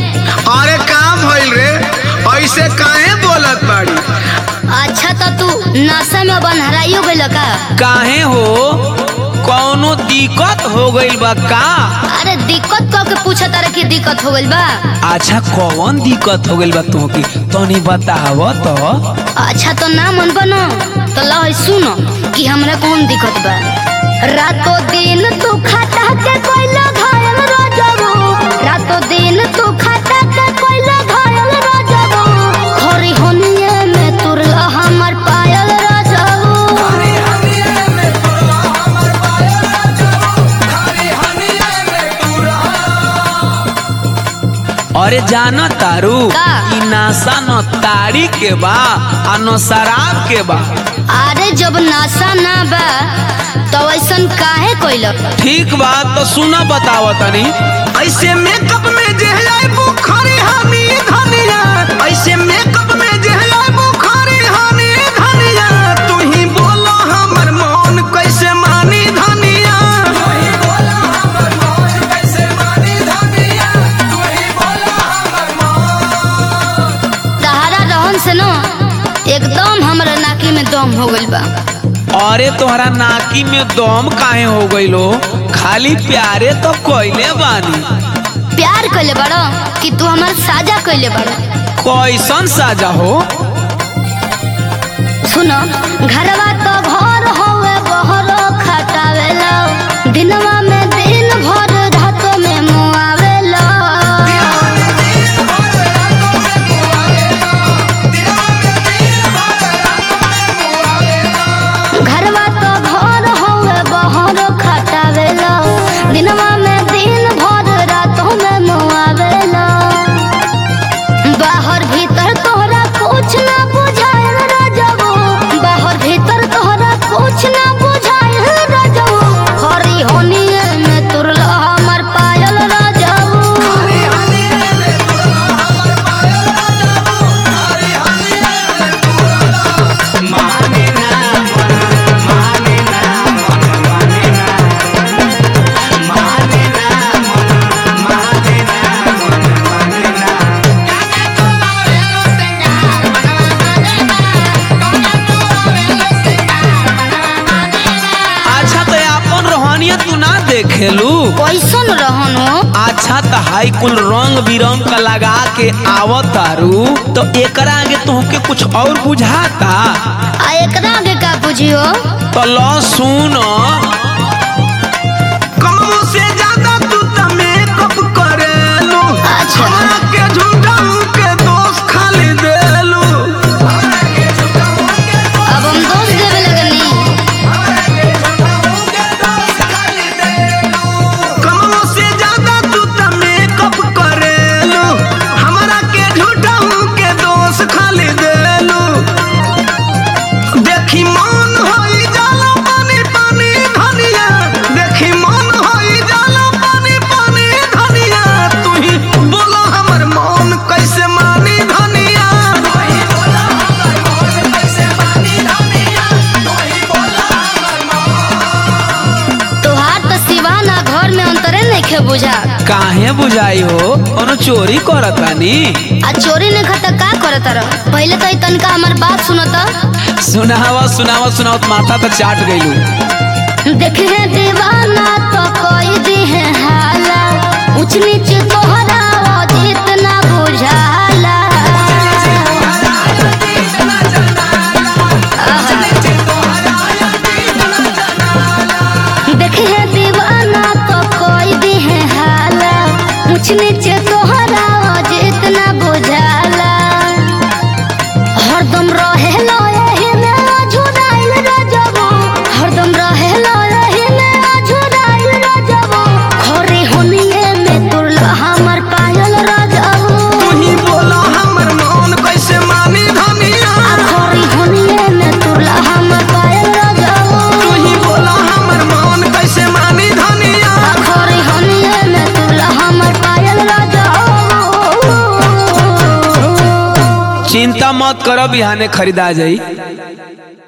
अरे काम भइल रे ऐसे काहे बोलत बाड़ी अच्छा तो तू नशा में बनहराइयो गइल का काहे हो कौनो दिक्कत हो गइल बा का अरे दिक्कत कह के पूछा तारे की दिक्कत हो गइल बा अच्छा कौन दिक्कत हो गइल बा तुहके तनी बताव तो अच्छा तो ना मन बनो तो लो सुनो कि हमरा कौन दिक्कत बा रातों दिन तू खाता के कोइला घायल रजबो रातों दिन तू खाता के कोइला घायल रजबो खरी होनिए में तुरला हमर पायल रजबो अरे जाना तारू का? ई नासा न ताड़ी के बा आ न शराब के बा अरे जब नशा ना बा तो ऐसन काहे कोइला ठीक बा तो सुना बताव तनी ऐसे मेकअप में जहलाई बुखारी हमी धनिया ऐसे मेकअप में जहलाई बुखारी हमी धनिया तू ही बोलो हमर मन कैसे मानी धनिया तहारा रहन से न एकदम हमरा नाकी में दम हो गइल बा अरे तोहरा नाकी में दम काहे हो गइलो खाली प्यारे तो कोइले बानी प्यार कइले बड़ो कि तू हमार साजा कइले बड़ो कैसन साजा हो सुनो घरवा तो घर होवे बहरो खटावेला दिनवा में दिन भर रातों में मुआवेला घरवा तो घर होवे बहरो खटावेला दिनवा में दिन भर रातों में मुआवेला बाहर भीतर तोहरा कुछ ना बुझायल रजबो बाहर भीतर तोहरा कुछ ना बुझायल रजबो हरी होनिए में तुरला हमर पायल रजबो अच्छा तो अपन रोहनिया तू ना देखेलू कैसन रहन हो अच्छा तो हाई कुल रंग बिरंग का लगा के आवत तारू तो एकरा आगे तुहके कुछ और बुझाता आ एकरा आगे का बुझियो तो लो सुन कमो से ज्यादा तू त मेकअप करेलू अच्छा। हमरा के झूठा के दोस्त खाली देलू अब हम दोष देवे लगनी कमो से ज्यादा तू त मेकअप करेलू हमरा के झूठा के दोस्त खाली देलू देखी मन होई जाला पानी पानी धनिया देखी मन होई जाला पानी पानी धनिया तू ही बोलो हमर मन कैसे मानी धनिया तोहार तो सिवाना घर में अंतरे नहीं बुझा काहे बुझाई हो कोनो चोरी करत बानी आ चोरी नहीं खाता का करत रह पहले तो ई तनका हमार बात सुनत सुनावा सुनावा सुनावत माथा तो चाट गइलू देखे दीवाना तो कोई दी है हाला ऊंच नीच तोहरा जितना बुझाला देखे दीवाना तो कोई दी है हाला ऊंच नीच तोहरा जितना बुझाला हरदम रहेला एही में अझुराइल रजबो हरदम रहेला एही में अझुराइल रजबो खरी होनिए में तुरला हमर पायल रजबो तू ही बोलो हमर मन कैसे मानी धनिया आ खरी होनिए में तुरला हमर पायल रजबो तू ही बोलो हमर मन कैसे मानी धनिया आ खरी होनिए में तुरला हमर पायल रजबो चिंता मत करो बिहाने खरीदा जाई